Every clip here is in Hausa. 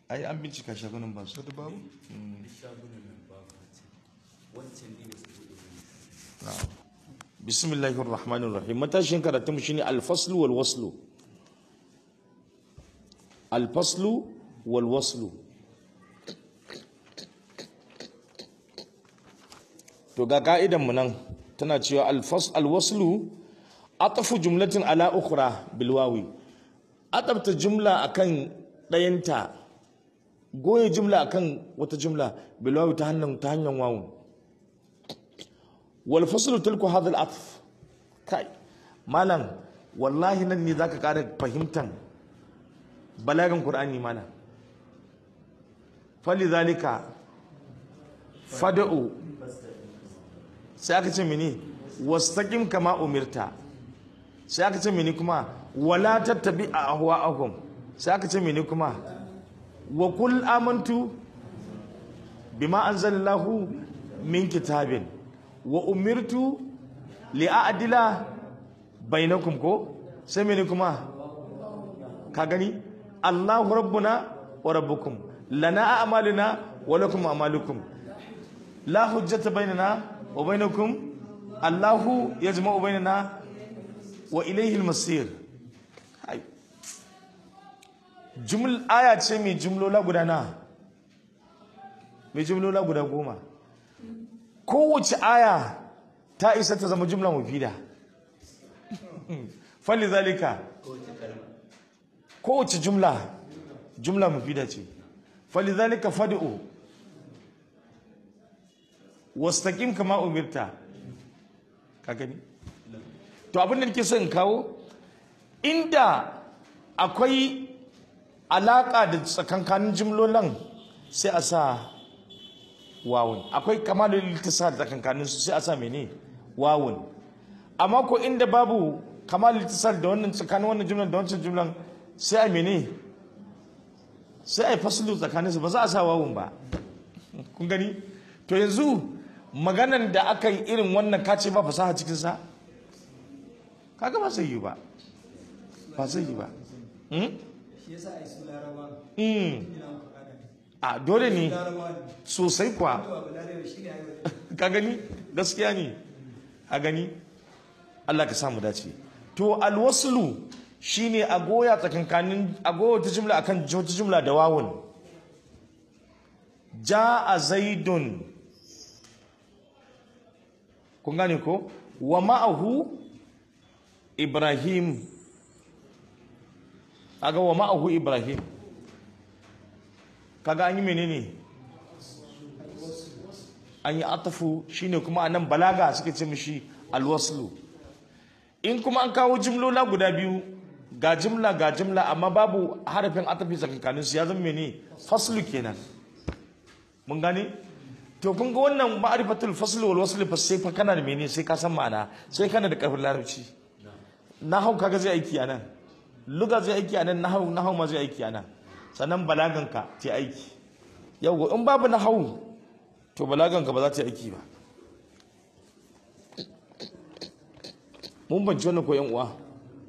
ai an bincika shagunan ba su da babu bismillahir rahmanir rahim matashin karatun mu shine al-faslu wal waslu al-faslu wal waslu to ga ka'idan mu nan tana cewa al-fas al-waslu atafu jumlatin ala ukhra bil wawi atabta jumla akan dayanta goye jumla akan wata jumla bil wawi ta hanyar ta hanyar wawun والفصل تلك هذا العطف كاي مالن والله nan ne zaka kara fahimtan balagan qur'ani mana falizalika fad'u sai aka ce mini wastaqim kama umirta sai aka ce mini kuma wala tattabi ahwa'ahum sai aka ce mini kuma wa kul amantu bima anzalallahu min kitabin wa umirtu li'adila bainakum ko sai mene kuma ka gani Allahu rabbuna wa rabbukum lana a'maluna wa lakum a'malukum la hujjata bainana wa bainakum Allahu yajma'u bainana wa ilayhi al-masir hai juml aya ce mai jumlola guda na mai jumlola guda goma kowace aya ta isa ta zama jumla mufida fali zalika kowace jumla jumla mufida ce fali zalika fad'u wastaqim kama umirta ka gani to abin da nake son in kawo inda akwai alaka da tsakankanin jumlolan sai a sa wawun akwai kamalul ittisal tsakankanin su sai a sa mene wawun amma ko inda babu kamalul ittisal da wannan tsakanin wannan jumlan da wancan jumlan sai a mene sai a faslu tsakanin su ba za a sa wawun ba kun gani to yanzu maganan da aka yi irin wannan kace ba fasaha cikin sa kaga ba zai yi ba ba zai yi ba shi yasa a yi su larawa mm. ina muku kada ne a dole ne larawa ne sosai kwa to abu larawa shi ne ayyuka ka gani gaskiya ne a gani Allah ka samu dace to alwaslu shine a goya tsakankanin a goya ta jumla akan wata jumla da wawun jaa zaidun kun gane ko wa ma'ahu ibrahim aga wa ma'ahu ibrahim kaga an yi menene an yi atafu shine kuma anan balaga suka ce mishi alwaslu in kuma an kawo jimlola guda biyu ga jimla ga jimla amma babu harafin atafi tsakankanin su ya zama mene faslu kenan mun gane to kun ga wannan ma'rifatul fasl wal wasl fa sai fa kana da mene sai ka san ma'ana sai kana da karfin larabci nahau kaga zai aiki anan luga zai aiki anan nahau nahau ma zai aiki anan sannan balaganka ta aiki yau in babu nahau to balaganka ba za ta yi aiki ba mun banci wannan ko yan uwa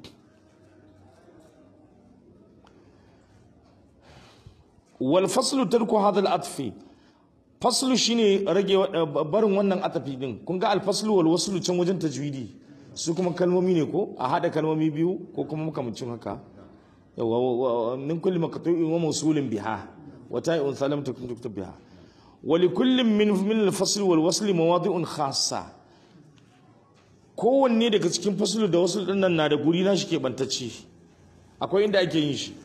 wal faslu tarku hadha al atfi faslu shine rage wa- barin wannan atafi din kun ga al faslu wal waslu can wajen tajwidi su kuma kalmomi ne ko a hada kalmomi biyu ko kuma makamancin haka yawa wa- wa- min kulli maqtu'in wa mawsulin biha wa ta'un salam takun tuktub biha ولكل من من الفصل والوصل مواضع خاصة kowanne daga cikin fasulu da wasu din nan na da guri na shi ke bantacce akwai inda ake yin shi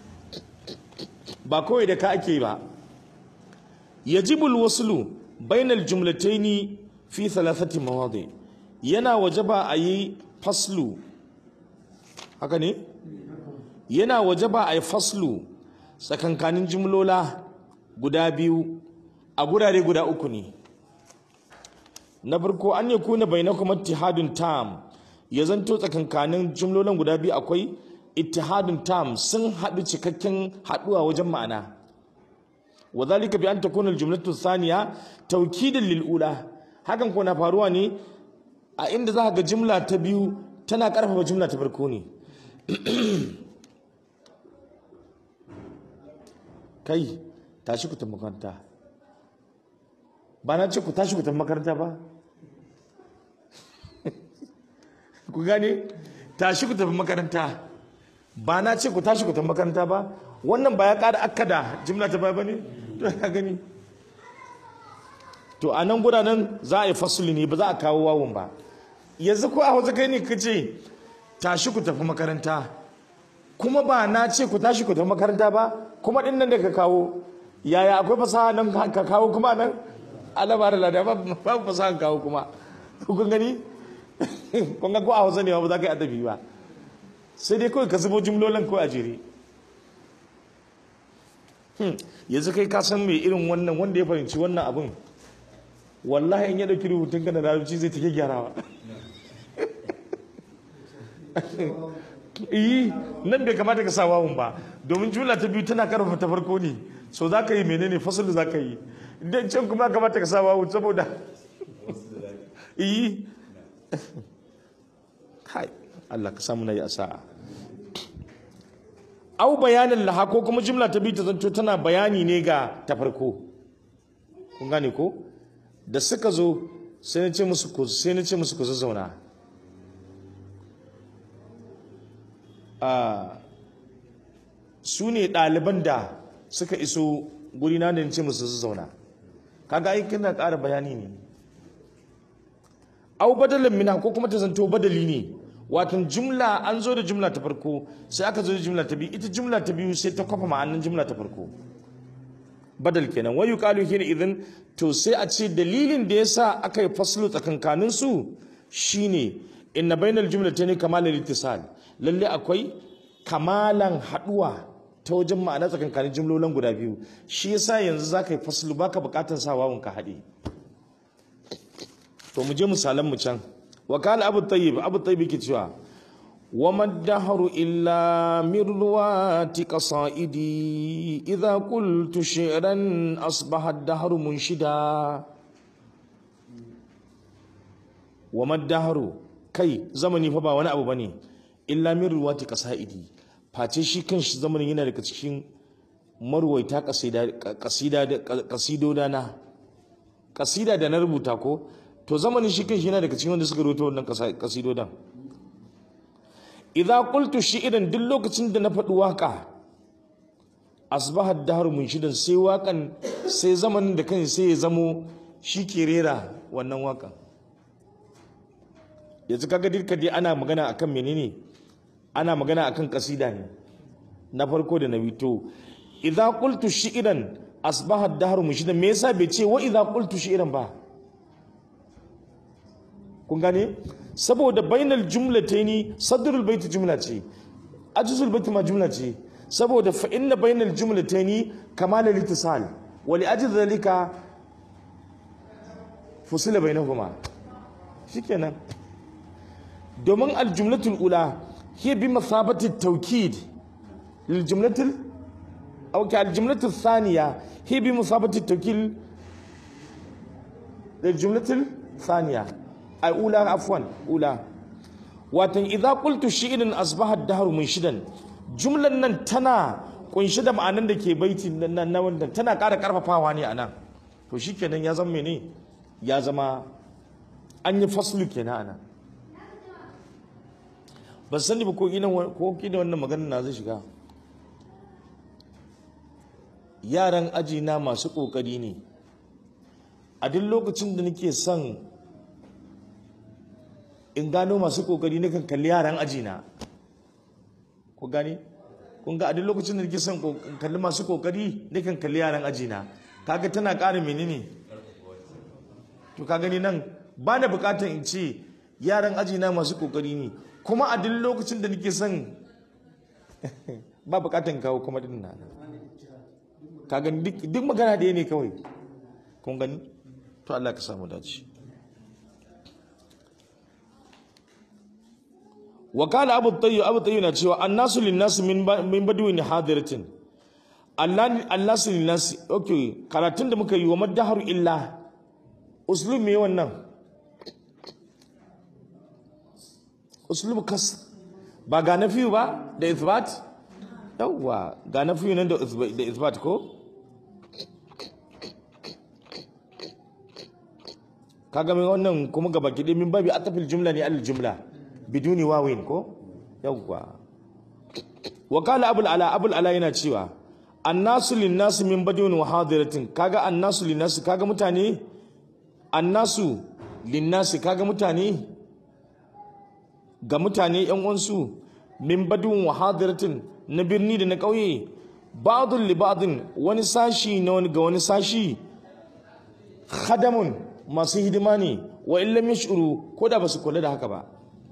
ba kawai da ka ake ba yajibul waslu bainal jumlataini fi thalathati mawadi yana wajaba a yi faslu haka ne yana wajaba a yi faslu tsakankanin jumlola guda biyu a gurare guda uku ne na farko an ya kuna bai na kuma ittihadun tam ya zanto tsakankanin jumlolin guda biyu akwai ittihadun tam sun haɗu cikakken haɗuwa wajen ma'ana wa zalika bi an takuna aljumlatu thaniya tawkidan lil ula hakan ko na faruwa ne a inda za ka ga jumla ta biyu tana karfafa jumla ta farko ne kai tashi ku tafi makaranta ba na ce ku tashi ku tafi makaranta ba ku gane tashi ku tafi makaranta ba na ce ku tashi ku tafi makaranta ba wannan ba ya kada akada jimla ta ba ne to ka gani to a nan gudanan za a yi fasuli ne ba za a kawo wawun ba yanzu ko a hausa kai ne ka ce tashi ku tafi makaranta kuma ba na ce ku tashi ku tafi makaranta ba kuma din nan da ka kawo yaya akwai fasaha nan ka kawo kuma nan alaba da lada babu fasaha kawo kuma kun gani kun ga ko a hausa ne ba za ka yi adabi ba sai dai kawai ka zubo jimlolin ko a jere yanzu kai ka san mai irin wannan wanda ya fahimci wannan abin wallahi in ya dauki rubutun ka na larabci zai take gyarawa iyi nan bai kamata ka sa wawun ba domin jumla ta biyu tana karfafa ta farko ne so za ka yi menene fasul za ka yi idan can kuma kamata ka sa wawun saboda iyi kai Allah ka samu na yi asa'a au bayanin laha ko kuma jumla ta biyu ta zanto tana bayani ne ga ta farko kun gane ko da suka zo sai na ce musu ku sai na ce musu ku zazzauna a su ne ɗaliban da suka iso guri na da ce musu zazzauna kaga ai kana ƙara bayani ne au badalin mina ko kuma ta zanto badali ne watan jumla an zo da jumla ta farko sai aka zo da jumla ta biyu ita jumla ta biyu sai ta kwafa ma'anin jumla ta farko badal kenan wayu qalu hina idan to sai a ce dalilin da yasa aka yi faslu tsakankanin su shine inna bainal jumlatayn kamalal ittisal lalle akwai kamalan haduwa ta wajen ma'ana tsakankanin jumlolin guda biyu shi yasa yanzu zaka yi faslu baka bukatan sa wawun ka hade to mu je misalan mu can wakala abu tayyib abu tayyib yake cewa وما الدهر إلا من روات قصائدي إذا قلت شعرا أصبح الدهر منشدا وما الدهر كي زمني فبا وانا أبو بني إلا من روات قصائدي face shi kan shi zamanin yana daga cikin marwaita kasido na kasida da na rubuta ko to zamanin shi kan shi yana daga cikin wanda suka rubuta wannan kasido dan idza qultu shi'ran duk lokacin da na faɗi waka asbaha ad-dahr munshidan sai wakan sai zamanin da kan sai ya zamo shi ke rera wannan wakan yanzu kaga dirka dai ana magana akan menene ana magana akan kasida ne na farko da na bito idza qultu shi'ran asbaha ad-dahr munshidan me yasa bai ce wa idza qultu shi'ran ba kun gane saboda bainal jumlataini sadrul baiti jumla ce ajzul baiti ma jumla ce saboda fa inna bainal jumlataini kamal al-ittisal wa li ajli dhalika fusila bainahuma shikenan domin al-jumlatul ula hiya bi mathabati at-tawkid lil jumlatil aw ka al-jumlatul thaniya hiya bi mathabati at-tawkid lil jumlatil thaniya ai ula afwan ula watan idza qultu shi'rin asbaha ad-dahr munshidan jumlan nan tana kunshi da ma'anan da ke baiti nan na wanda tana ƙara karfafawa ne anan to shikenan ya zama mene ya zama an yi faslu kenan anan ban sani ba ko ina ko kina wannan maganar na zai shiga yaran aji na masu kokari ne a duk lokacin da nake son in gano masu kokari na kan kalli yaran ajina ku gani kun ga a duk lokacin da nake son kalli masu kokari na kan kalli yaran ajina kaga tana ƙara menene to ka gani nan ba na bukatar in ce yaran ajina masu kokari ne kuma a duk lokacin da nake son ba bukatar kawo kuma din na ka gani duk magana ɗaya ne kawai kun gani to Allah ka samu dace وقال ابو الطيب ابو الطيب na cewa annasu linnas min min badwin hadiratin Allah annasu linnas okay karatun da muka yi wa madahar illa uslub me wannan uslub kas ba ga nafi ba da ithbat yawwa ga na fiye nan da isba- da isbat ko kaga mai wannan kuma gaba kiɗe min babi atafil jumla ne al jumla biduni wawin ko yawwa wa qala abul ala abul ala yana cewa annasu linnasu min badun wa hadiratin kaga annasu linnasu kaga mutane annasu linnasi kaga mutane ga mutane yan uwansu min badun wa hadiratin na birni da na ƙauye ba'dun li ba'din wani sashi na wani ga wani sashi khadamun masu hidima ne wa illam yashuru ko da basu kula da haka ba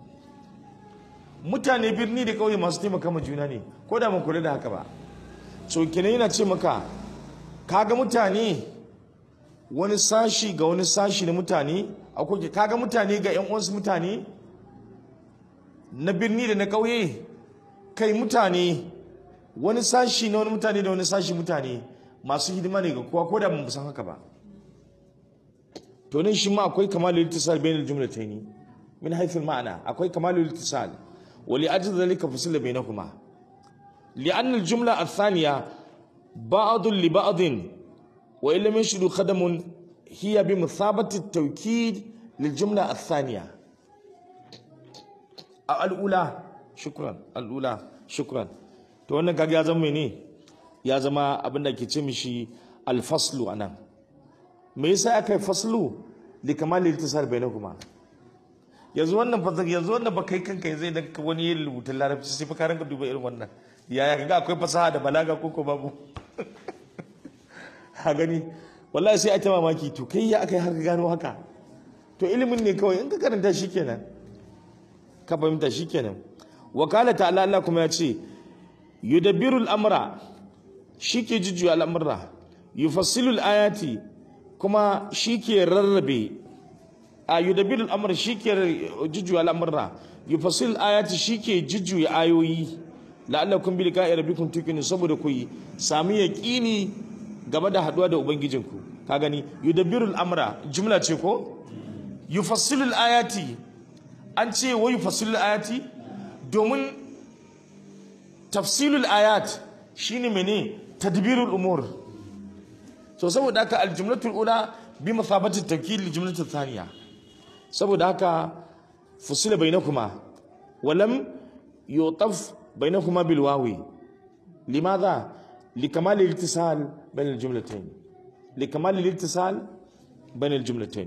mutane birni da ƙauye masu taimaka ma juna ne ko da ban kula da haka ba so kenan yana ce maka kaga mutane wani sashi ga wani sashi na mutane akwai kaga mutane ga yan uwansu mutane na birni da na ƙauye kai mutane wani sashi na wani mutane da wani sashi mutane masu hidima ne ga kowa ko da ba mu san haka ba to nan shi ma akwai kamalul ittisal bainal jumlatayn min haythu al-ma'na akwai kamalul ittisal wa li ajli dhalika fasila bainakuma لأن الجملة الثانية بعض لبعض وإن لم يشهدوا خدم هي بمثابة التوكيد للجملة الثانية الأولى شكرا الأولى شكرا to wannan kaga ya zama mene ya zama abin da ke ce mishi alfaslu anan me yasa aka yi faslu li kamal iltisar bainakuma yanzu wannan fa yanzu wannan ba kai kanka yanzu idan ka wani yin rubutun larabci sai fa ka ranka duba irin wannan yaya kaga akwai fasaha da balaga ko ko babu ha gani wallahi sai a ta mamaki to kai ya aka yi haka gano haka to ilimin ne kawai in ka karanta shikenan ka fahimta shikenan wakala ta'ala Allah kuma ya ce yudabbiru al-amra shike jujjuya al'amura yufassilu al-ayati kuma shike rarrabe a yudabbiru al-amra shike jujjuya al'amura yufassilu al-ayati shike jujjuya ayoyi la'allakum bi liqa'i rabbikum tuqinu saboda ku yi sami yaqini game da haduwa da ubangijinku ka gani yudabbiru al-amra jumla ce ko yufassilu al-ayati an ce wa yufassilu al-ayati domin tafsilul ayat shine mene tadbirul umur so saboda haka al-jumlatul ula bi mathabati tawkil al-jumlatul thaniya saboda haka fusila bainakuma walam yutaf bainakuma bil wawi limadha لكمال الاتصال بين الجملتين لكمال الاتصال بين الجملتين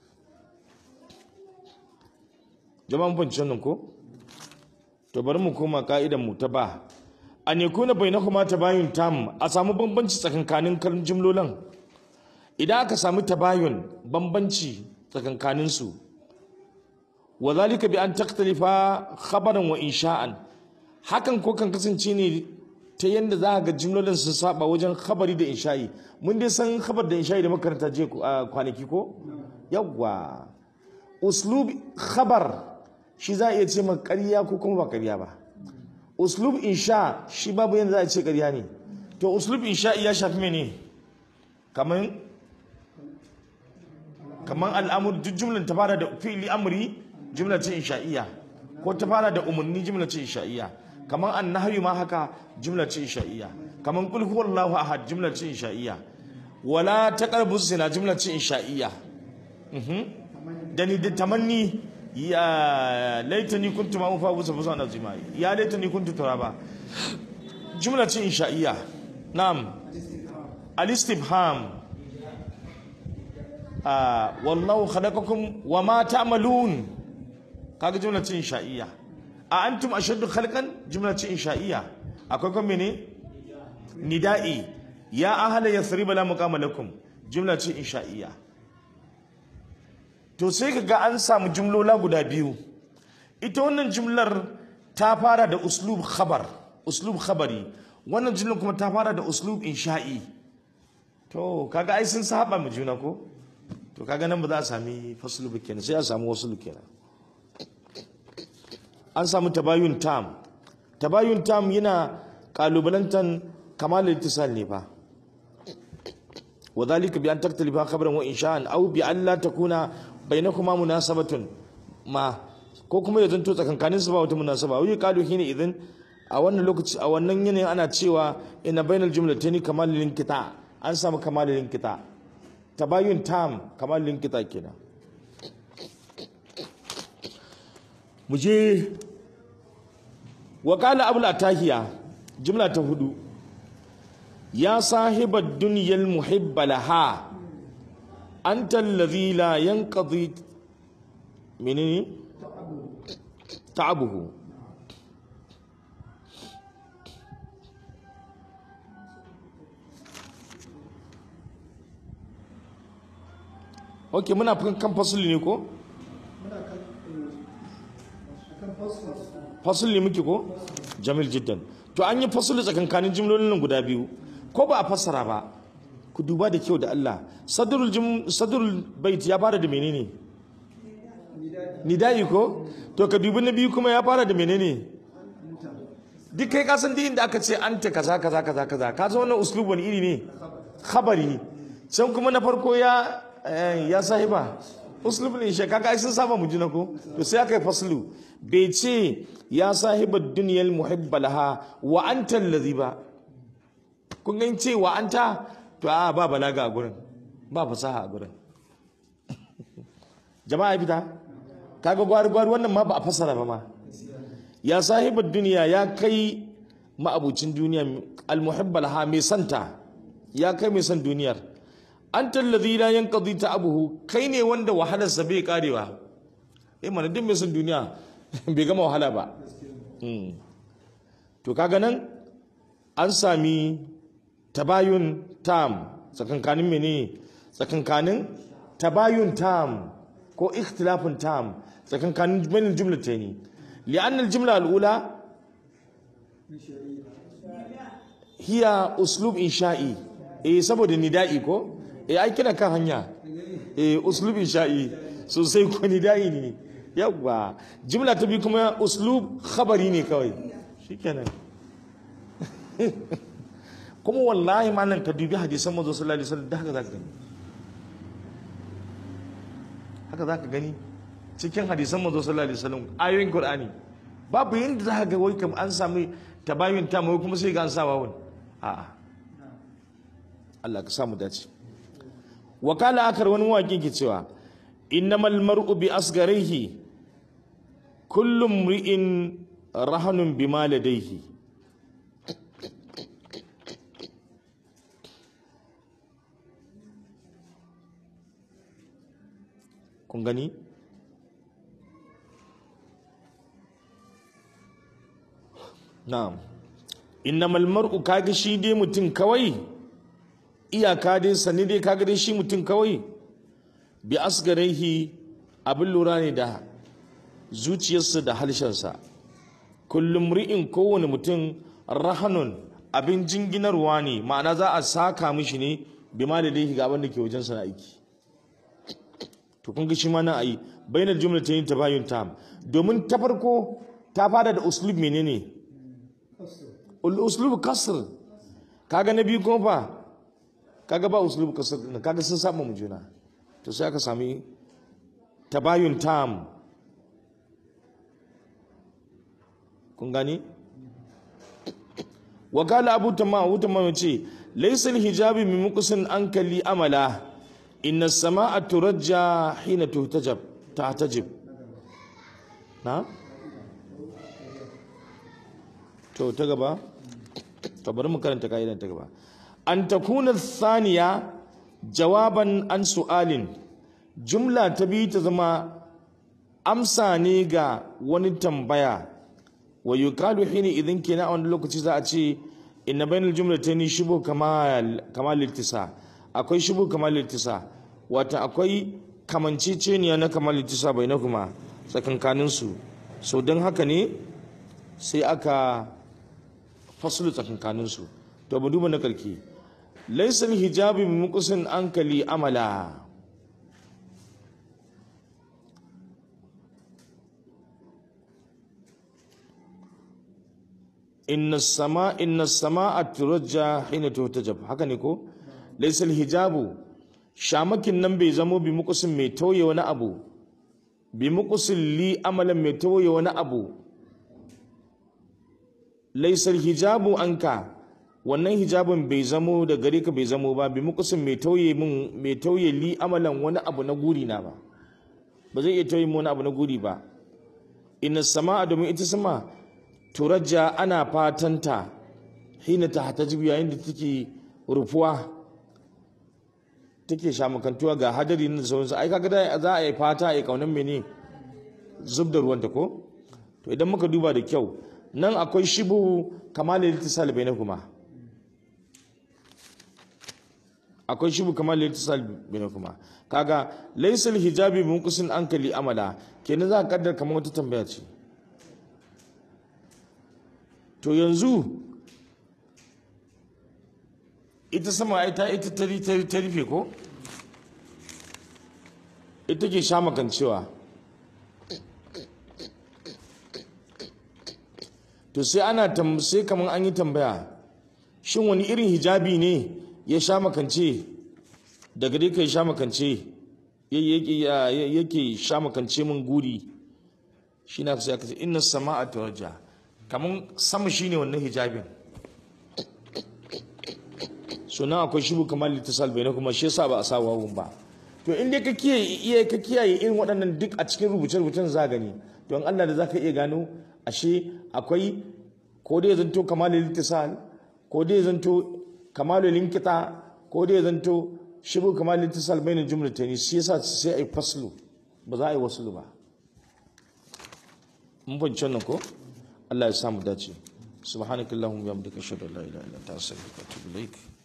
jama'a mun nan ko to bari mu koma ka'idan mu ta ba an yakuna bainahuma tabayun tam a samu bambanci tsakankanin kan jumlolan idan aka samu tabayun bambanci tsakankanin su wa zalika bi an taktalifa khabaran wa insha'an hakan ko kan kasance ne ta yadda za ga jimlolin sun saba wajen khabari da insha'i mun dai san khabar da insha'i da makaranta je kwanaki ko yawwa uslub khabar shi za a iya ce maka ƙarya ko kuma ba ƙarya ba uslub insha shi babu yadda za a ce ƙarya ne to uslub insha ya shafi mene kaman kaman al'amur duk jumlan ta fara da fi'li amri jumla ce insha'iyya ko ta fara da umarni jumla ce insha'iyya kaman annahyu ma haka jumla ce insha'iyya kaman qul huwallahu ahad jumla ce insha'iyya wala taqrabu zina jumla ce insha'iyya mhm da ni da tamanni ya laitani kuntu ma ufa busa busa na zima ya laitani kuntu turaba jumla ce insha'iyya na'am al-istifham ah wallahu khalaqakum wa ma ta'malun kaga jumla ce insha'iyya a antum ashaddu khalqan jumla ce insha'iyya akwai kuma mene nida'i ya ahla yathrib la muqama lakum jumla ce insha'iyya to sai kaga an samu jumlola guda biyu ita wannan jumlar ta fara da uslub khabar uslub khabari wannan jumlar kuma ta fara da uslub insha'i to kaga ai sun saba mu juna ko to kaga nan ba za a sami faslu kenan sai a samu waslu kenan an samu tabayun tam tabayun tam yana kalubalantan kamal ittisal ne fa وذلك بأن تختلف خبرا وإنشاء أو بأن لا تكون بينكما مناسبة ما ko kuma ya zanto tsakankanin su ba wata munasaba wai kalu hina idan a wannan lokaci a wannan yanayin ana cewa ina bainal jumlataini kamalul kita an samu kamalul kita tabayun tam kamalul kita kenan mu je wa qala abul atahiya jumla ta hudu ya sahibar dunyal muhibba laha anta alladhi la yanqadi menene ta'abuhu ok muna kan fasuli ne ko muna kan kan fasfas fasuli ne muke ko jamil jiddan to an yi fasuli tsakankanin jimlolin nan guda biyu ko ba a fassara ba ku duba da kyau da Allah sadrul jim sadrul bait ya fara da menene nidayi ko to ka dubi na biyu kuma ya fara da menene duk kai ka san duk inda aka ce anta kaza kaza kaza kaza ka san wannan uslub wani iri ne khabari can kuma na farko ya eh, ya sahiba uslub ne shi kaga ai sun saba mu jina ko to sai aka yi faslu bai ce ya sahiba dunyal muhibba laha wa anta allazi ba kun ga ce wa anta to a ba balaga a gurin ba fasaha a gurin jama'a fita kaga gwari gwari wannan ma ba a fassara ba ma ya sahibar duniya ya kai ma'abucin duniya almuhibbal ha mai santa ya kai mai san duniyar an tallazi la yanqadi ta abuhu kai ne wanda wahalarsa bai karewa eh mana duk mai san duniya bai gama wahala ba Mm. to kaga nan an sami tabayun tam tsakankanin mene tsakankanin tabayun tam ko ikhtilafin tam tsakankanin bainin jumlataini li'anna al-jumla al-ula hiya uslub insha'i eh saboda nida'i ko eh ai kina kan hanya eh uslub insha'i sosai ko nida'i ne yawa jumla ta bi kuma uslub khabari ne kawai shikenan kuma wallahi malam ka dubi hadisan manzo sallallahu alaihi wasallam da haka zaka gani haka zaka gani cikin hadisan manzo sallallahu alaihi wasallam ayoyin qur'ani babu yanda zaka ga wai kam an sami tabayun ta mai kuma sai ga an sa wawun a'a Allah ka samu dace wakala akar wani waƙi ke cewa innamal mar'u bi asgarihi kullum ri'in rahanun bima ladaihi kun gani na'am innamal mar'u kaga shi dai mutum kawai iyaka dai sani dai kaga dai shi mutum kawai bi asgarihi abin lura ne da zuciyarsa da halshensa kullum ri'in kowane mutum rahanun abin jinginarwa ne ma'ana za a saka mishi ne bi ma da ga abin da ke wajen sana aiki to kun ga shi ma na ayi bainar jumla ta yin tabayun tam domin ta farko ta fara da uslub menene uslub kasr kaga na biyu kuma fa kaga ba uslub kasr din kaga sun saba mu juna to sai aka sami tabayun tam kun gani wa qala abu tamam abu tamam ce laysa hijabi min muqsin ankali amala inna as-samaa turajja hina tuhtajab tahtajib na to ta gaba to bari mu karanta kaidan ta gaba an takuna thaniya jawaban an su'alin jumla ta biyu ta zama amsa ne ga wani tambaya wa yuqalu hina idan kenan a wani lokaci za a ce inna bainal jumlatayn shubu kamal kamal ittisa akwai shubu kamal ittisa wata akwai kamanceceniya na kamal ittisa bainakuma tsakankanin su so don haka ne sai aka fasulu tsakankanin su to mu duba na karki laysa hijabi muqsin ankali amala inna sama inna samaa turajja hina tuhtajab haka ne ko laysa hijabu shamakin nan bai zamo bi muqsin mai tauye wani abu bi muqsin li amalan mai tauye wani abu laisar hijabu anka wannan hijabin bai zamo da gare ka bai zamo ba bi mukusin mai tauye min mai tauye li amalan wani abu na guri na ba ba zai iya tauye min wani abu na guri ba inna sama'a domin ita sama turajja ana fatanta hina ta hatajibu yayin da take rufuwa take shamukantuwa ga hadari na sauransu ai kaga da za a yi fata a yi kaunan mene zub da ruwanta ko to idan muka duba da kyau nan akwai shibu kamal al-ittisal bainakuma akwai shibu kamal al-ittisal bainakuma kaga laysa al-hijabi munqisin ankali amala kenan za ka kaddar kamar wata tambaya ce to yanzu ita sama ai ta ita ta ta rufe ko ita ke sha makancewa to sai ana sai kamar an yi tambaya shin wani irin hijabi ne ya sha makance daga dai kai sha makance yake sha makance min guri shi na sai aka ce inna sama'a tawajja kamar sama shine wannan hijabin suna akwai shibu kamar littasal bai na kuma shi yasa ba a sa wawun ba to in dai ka kiyaye iya ka kiyaye irin waɗannan duk a cikin rubuce-rubucen za gani to in Allah da zaka iya gano ashe akwai ko dai zanto kamalul littisal ko dai zanto kamalul linkita ko dai zanto shibu kamalul littisal bainal jumlatayn shi yasa sai ai faslu ba za a yi waslu ba mun fahimci wannan ko Allah ya samu dace subhanakallahumma wa bihamdika ashhadu an la ilaha illa anta astaghfiruka wa atubu ilaik